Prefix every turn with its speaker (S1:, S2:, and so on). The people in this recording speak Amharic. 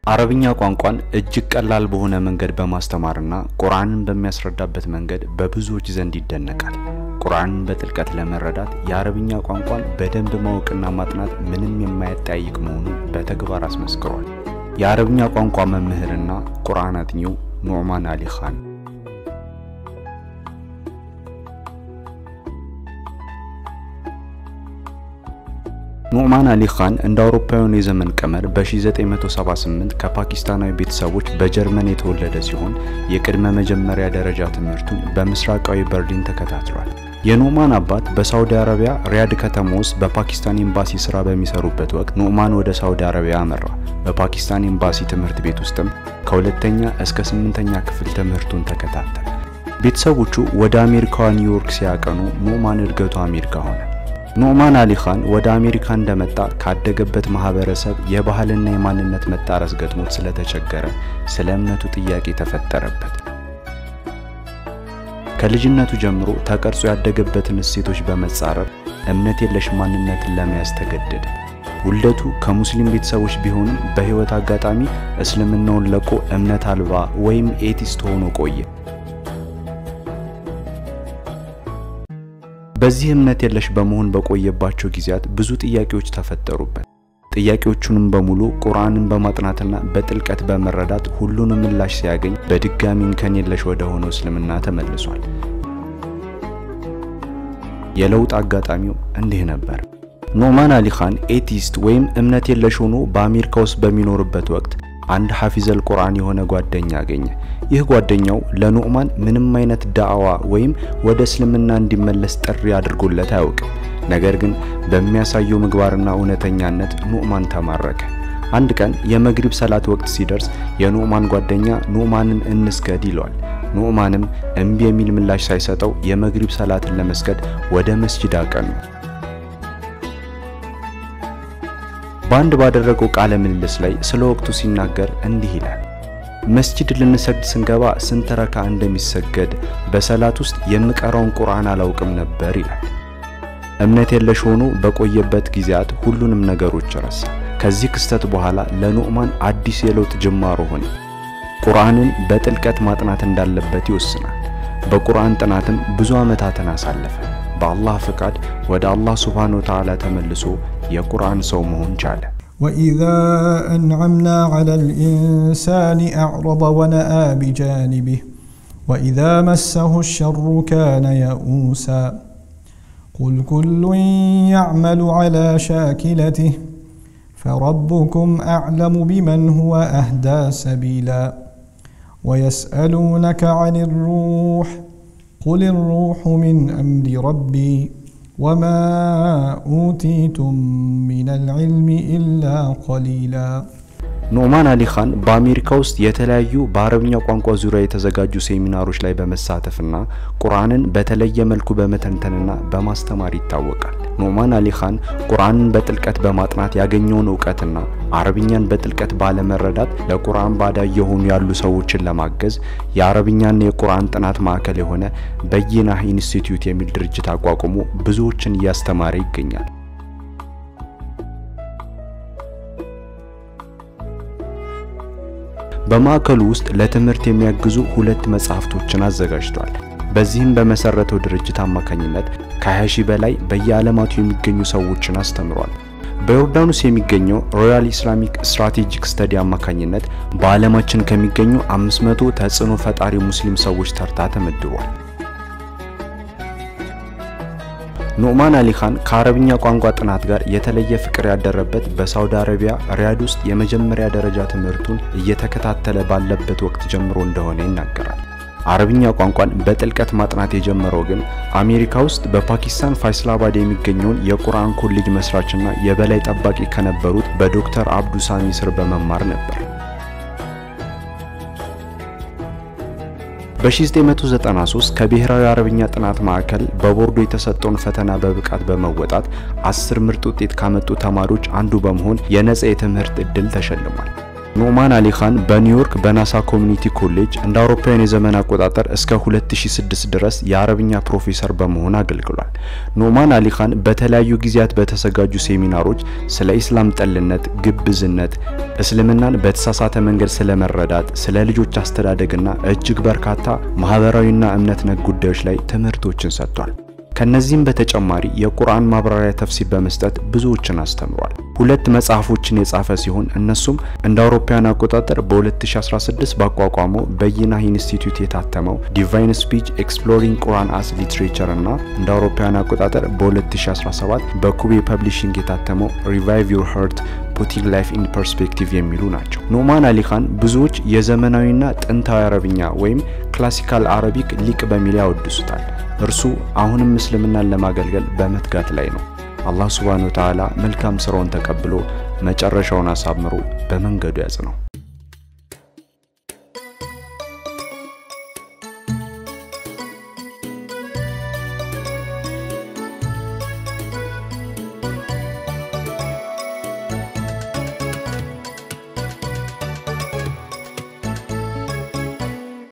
S1: አረብኛ ቋንቋን እጅግ ቀላል በሆነ መንገድ በማስተማርና ቁርአንን በሚያስረዳበት መንገድ በብዙዎች ዘንድ ይደነቃል። ቁርአንን በጥልቀት ለመረዳት የአረብኛ ቋንቋን በደንብ ማወቅና ማጥናት ምንም የማያጠያይቅ መሆኑን በተግባር አስመስክሯል። የአረብኛ ቋንቋ መምህርና ቁርአን አጥኚው ኑዕማን አሊ ኻን ኑዕማን አሊ ኻን እንደ አውሮፓውያኑ የዘመን ቀመር በ1978 ከፓኪስታናዊ ቤተሰቦች በጀርመን የተወለደ ሲሆን የቅድመ መጀመሪያ ደረጃ ትምህርቱን በምስራቃዊ በርሊን ተከታትሏል። የኑዕማን አባት በሳውዲ አረቢያ ሪያድ ከተማ ውስጥ በፓኪስታን ኤምባሲ ስራ በሚሰሩበት ወቅት ኑዕማን ወደ ሳውዲ አረቢያ አመራ። በፓኪስታን ኤምባሲ ትምህርት ቤት ውስጥም ከሁለተኛ እስከ ስምንተኛ ክፍል ትምህርቱን ተከታተለ። ቤተሰቦቹ ወደ አሜሪካዋ ኒውዮርክ ሲያቀኑ ኑዕማን እድገቱ አሜሪካ ሆነ። ኑዕማን አሊ ኻን ወደ አሜሪካ እንደመጣ ካደገበት ማህበረሰብ የባህልና የማንነት መጣረስ ገጥሞት ስለተቸገረ ስለ እምነቱ ጥያቄ ተፈጠረበት። ከልጅነቱ ጀምሮ ተቀርጾ ያደገበትን እሴቶች በመጻረር እምነት የለሽ ማንነትን ለመያዝ ተገደደ። ውልደቱ ከሙስሊም ቤተሰቦች ቢሆንም በህይወት አጋጣሚ እስልምናውን ለቆ እምነት አልባ ወይም ኤቲስት ሆኖ ቆየ። በዚህ እምነት የለሽ በመሆን በቆየባቸው ጊዜያት ብዙ ጥያቄዎች ተፈጠሩበት። ጥያቄዎቹንም በሙሉ ቁርአንን በማጥናትና በጥልቀት በመረዳት ሁሉንም ምላሽ ሲያገኝ በድጋሚ እንከን የለሽ ወደ ሆነው እስልምና ተመልሷል። የለውጥ አጋጣሚው እንዲህ ነበር። ኑዕማን አሊ ኻን ኤቲስት ወይም እምነት የለሽ ሆኖ በአሜሪካ ውስጥ በሚኖርበት ወቅት አንድ ሐፊዘል ቁርአን የሆነ ጓደኛ አገኘ። ይህ ጓደኛው ለኑዕማን ምንም አይነት ዳዕዋ ወይም ወደ እስልምና እንዲመለስ ጥሪ አድርጎለት አያውቅም። ነገር ግን በሚያሳየው ምግባርና እውነተኛነት ኑዕማን ተማረከ። አንድ ቀን የመግሪብ ሰላት ወቅት ሲደርስ የኑዕማን ጓደኛ ኑዕማንን እንስገድ ይለዋል። ኑዕማንም እምቢ የሚል ምላሽ ሳይሰጠው የመግሪብ ሰላትን ለመስገድ ወደ መስጂድ አቀኑ። በአንድ ባደረገው ቃለ ምልልስ ላይ ስለ ወቅቱ ሲናገር እንዲህ ይላል። መስጂድ ልንሰግድ ስንገባ ስንት ረካ እንደሚሰገድ በሰላት ውስጥ የምቀራውን ቁርአን አላውቅም ነበር ይላል። እምነት የለሽ ሆኖ በቆየበት ጊዜያት ሁሉንም ነገሮች ረሳ። ከዚህ ክስተት በኋላ ለኑዕማን አዲስ የለውጥ ጅማሮ ሆነ። ቁርአንን በጥልቀት ማጥናት እንዳለበት ይወስናል። በቁርአን ጥናትም ብዙ ዓመታትን አሳለፈ። በአላህ ፍቃድ ወደ አላህ ሱብሓነሁ ወተዓላ ተመልሶ የቁርአን ሰው መሆን ቻለ።
S2: وإذا أنعمنا على الإنسان أعرض ونأى بجانبه وإذا مسه الشر كان يئوسا قل كل يعمل على شاكلته فربكم أعلم بمن هو أهدى سبيلا ويسألونك عن الروح قل الروح من أمر ربي وما أوتيتم من العلم إلا قليلا
S1: ኑዕማን አሊ ኻን በአሜሪካ ውስጥ የተለያዩ በአረብኛ ቋንቋ ዙሪያ የተዘጋጁ ሴሚናሮች ላይ በመሳተፍና ቁርአንን በተለየ መልኩ በመተንተንና በማስተማር ይታወቃል። ኑዕማን አሊ ኻን ቁርአንን በጥልቀት በማጥናት ያገኘውን እውቀትና አረብኛን በጥልቀት ባለመረዳት ለቁርአን ባዳ እየሆኑ ያሉ ሰዎችን ለማገዝ የአረብኛና የቁርአን ጥናት ማዕከል የሆነ በይናህ ኢንስቲትዩት የሚል ድርጅት አቋቁሞ ብዙዎችን እያስተማረ ይገኛል። በማዕከሉ ውስጥ ለትምህርት የሚያግዙ ሁለት መጽሐፍቶችን አዘጋጅቷል። በዚህም በመሰረተው ድርጅት አማካኝነት ከ20 ሺህ በላይ በየዓለማቱ የሚገኙ ሰዎችን አስተምሯል። በዮርዳኖስ የሚገኘው ሮያል ኢስላሚክ ስትራቴጂክ ስተዲ አማካኝነት በዓለማችን ከሚገኙ 500 ተጽዕኖ ፈጣሪ ሙስሊም ሰዎች ተርታ ተመድቧል። ኑዕማን አሊ ኻን ከአረብኛ ቋንቋ ጥናት ጋር የተለየ ፍቅር ያደረበት በሳውዲ አረቢያ ሪያድ ውስጥ የመጀመሪያ ደረጃ ትምህርቱን እየተከታተለ ባለበት ወቅት ጀምሮ እንደሆነ ይናገራል። አረብኛ ቋንቋን በጥልቀት ማጥናት የጀመረው ግን አሜሪካ ውስጥ በፓኪስታን ፋይስላባድ የሚገኘውን የቁርአን ኮሌጅ መስራችና የበላይ ጠባቂ ከነበሩት በዶክተር አብዱ ሳሚ ስር በመማር ነበር። በ1993 ከብሔራዊ አረብኛ ጥናት ማዕከል በቦርዶ የተሰጠውን ፈተና በብቃት በመወጣት አስር ምርጥ ውጤት ካመጡ ተማሪዎች አንዱ በመሆን የነጻ የትምህርት ዕድል ተሸልሟል። ኑዕማን አሊ ኻን በኒውዮርክ በናሳ ኮሚኒቲ ኮሌጅ እንደ አውሮፓውያን የዘመን አቆጣጠር እስከ 2006 ድረስ የአረብኛ ፕሮፌሰር በመሆን አገልግሏል። ኑዕማን አሊ ኻን በተለያዩ ጊዜያት በተዘጋጁ ሴሚናሮች ስለ ኢስላም ጠልነት፣ ግብዝነት፣ እስልምናን በተሳሳተ መንገድ ስለመረዳት፣ ስለ ልጆች አስተዳደግና እጅግ በርካታ ማህበራዊና እምነት ነክ ጉዳዮች ላይ ትምህርቶችን ሰጥቷል። ከነዚህም በተጨማሪ የቁርአን ማብራሪያ ተፍሲር በመስጠት ብዙዎችን አስተምሯል። ሁለት መጽሐፎችን የጻፈ ሲሆን እነሱም እንደ አውሮፓውያን አቆጣጠር በ2016 ባቋቋመው በይናህ ኢንስቲትዩት የታተመው ዲቫይን ስፒች ኤክስፕሎሪንግ ቁርአን አስ ሊትሬቸር እና እንደ አውሮፓውያን አቆጣጠር በ2017 በኩቤ ፐብሊሽንግ የታተመው ሪቫይቭ ዩር ሀርት ፑቲንግ ላይፍ ኢን ፐርስፔክቲቭ የሚሉ ናቸው። ኑዕማን አሊ ኻን ብዙዎች የዘመናዊና ጥንታዊ አረብኛ ወይም ክላሲካል አረቢክ ሊቅ በሚል ያወድሱታል። እርሱ አሁንም እስልምናን ለማገልገል በመትጋት ላይ ነው። አላህ ሱብሓነሁ ወተዓላ መልካም ስራውን ተቀብሎ መጨረሻውን አሳምሮ በመንገዱ ያጽነው።